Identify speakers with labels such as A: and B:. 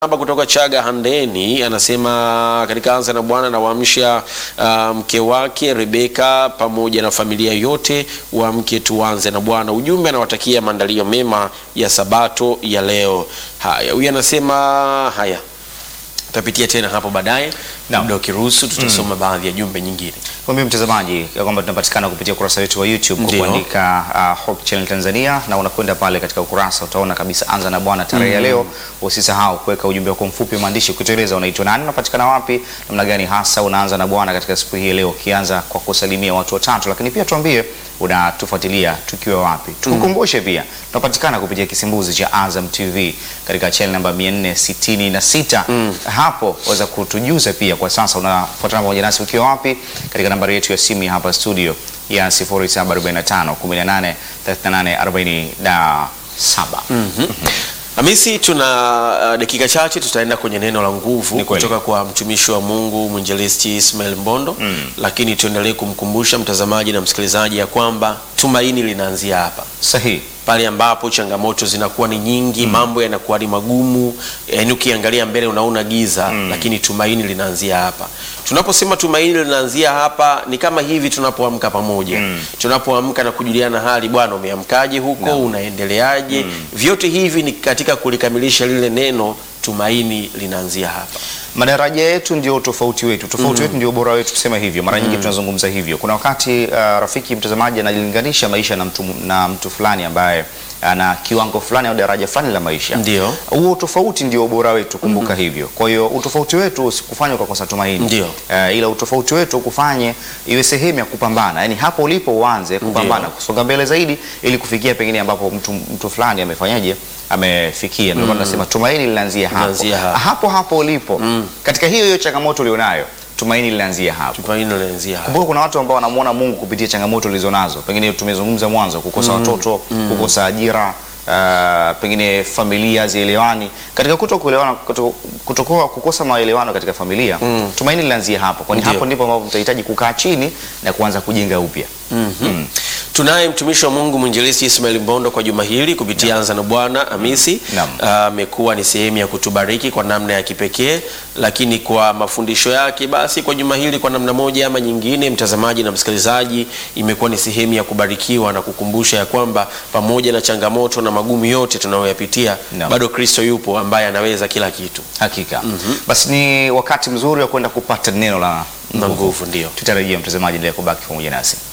A: Hapa kutoka Chaga Handeni anasema katika anza na Bwana nawaamsha uh, mke wake Rebeka pamoja na familia yote wa mke tuanze na Bwana. Ujumbe anawatakia maandalio mema ya Sabato ya leo. Haya, huyu anasema haya, tutapitia tena hapo baadaye,
B: Naam.
A: muda ukiruhusu tutasoma baadhi ya jumbe nyingine.
B: Kwambie mtazamaji ya kwamba tunapatikana kupitia ukurasa wetu wa YouTube kwa
A: Ndio.
B: kuandika uh, Hope Channel Tanzania, na unakwenda pale katika ukurasa utaona kabisa anza na Bwana tarehe ya leo. Usisahau kuweka ujumbe wako mfupi maandishi, kutueleza unaitwa nani, unapatikana wapi, namna gani hasa unaanza na Bwana katika siku hii ya leo, ukianza kwa kusalimia watu watatu, lakini pia tuambie unatufuatilia tukiwa wapi. Tukukumbushe pia tunapatikana kupitia kisimbuzi cha Azam TV katika channel namba 466. Hapo waweza kutujuza pia kwa sasa unafuatana pamoja nasi ukiwa wapi katika nambari yetu ya simu ya hapa studio ya 0745 18 38 47.
A: Hamisi, tuna uh, dakika chache tutaenda kwenye neno la nguvu
B: Ni kweli.
A: kutoka kwa mtumishi wa Mungu mwinjilisti Ismail Mbondo lakini tuendelee kumkumbusha mtazamaji na msikilizaji ya kwamba tumaini linaanzia hapa
B: Sahihi.
A: pale ambapo changamoto zinakuwa ni nyingi, mambo yanakuwa ni magumu, yaani ukiangalia mbele unaona giza, lakini tumaini linaanzia hapa. Tunaposema tumaini linaanzia hapa, ni kama hivi tunapoamka pamoja, tunapoamka na kujuliana hali, bwana, umeamkaje huko, unaendeleaje? Vyote hivi ni katika kulikamilisha lile neno, tumaini linaanzia hapa.
B: Madaraja yetu ndio tofauti wetu, tofauti wetu ndio ubora wetu, tuseme hivyo. Mara nyingi tunazungumza hivyo. Kuna wakati uh, rafiki mtazamaji analinganisha maisha na mtu, na mtu fulani ambaye ana kiwango fulani au daraja fulani la maisha.
A: Ndio.
B: Huo tofauti ndio ubora wetu, kumbuka hivyo. Kwa hiyo utofauti wetu usikufanye ukakosa tumaini.
A: Ndio.
B: Uh, ila utofauti wetu ukufanye iwe sehemu ya kupambana, yaani hapo ulipo uanze kupambana, kusonga mbele zaidi, ili kufikia pengine ambapo mtu, mtu fulani amefanyaje, amefikia. Ndio maana nasema tumaini linaanzia hapo
A: Linaanzia hapo.
B: hapo hapo ulipo katika hiyo hiyo changamoto ulionayo, tumaini linaanzia hapo.
A: Tumaini linaanzia hapa.
B: Kumbuka kuna watu ambao wanamuona Mungu kupitia changamoto ulizonazo, pengine tumezungumza mwanzo, kukosa watoto, kukosa ajira, uh, pengine familia zielewani. Katika kuto kuelewana, kuto, kutokuwa kukosa maelewano katika familia, tumaini linaanzia hapo, kwani
A: Ndio.
B: hapo ndipo ambapo mtahitaji kukaa chini na kuanza kujenga upya. Mm.
A: Tunaye mtumishi wa Mungu mwinjilisti Ismail Mbondo kwa juma hili kupitia Anza na Bwana Hamisi
B: Naam.
A: amekuwa ni sehemu ya kutubariki kwa namna ya kipekee, lakini kwa mafundisho yake, basi kwa juma hili kwa namna moja ama nyingine, mtazamaji na msikilizaji, imekuwa ni sehemu ya kubarikiwa na kukumbusha ya kwamba pamoja na changamoto na magumu yote tunayoyapitia,
B: Naam.
A: bado Kristo yupo ambaye anaweza kila kitu
B: Hakika. Basi ni wakati mzuri wa kwenda kupata neno la
A: na nguvu, ndio.
B: Tutarejea mtazamaji, endelea kubaki pamoja nasi.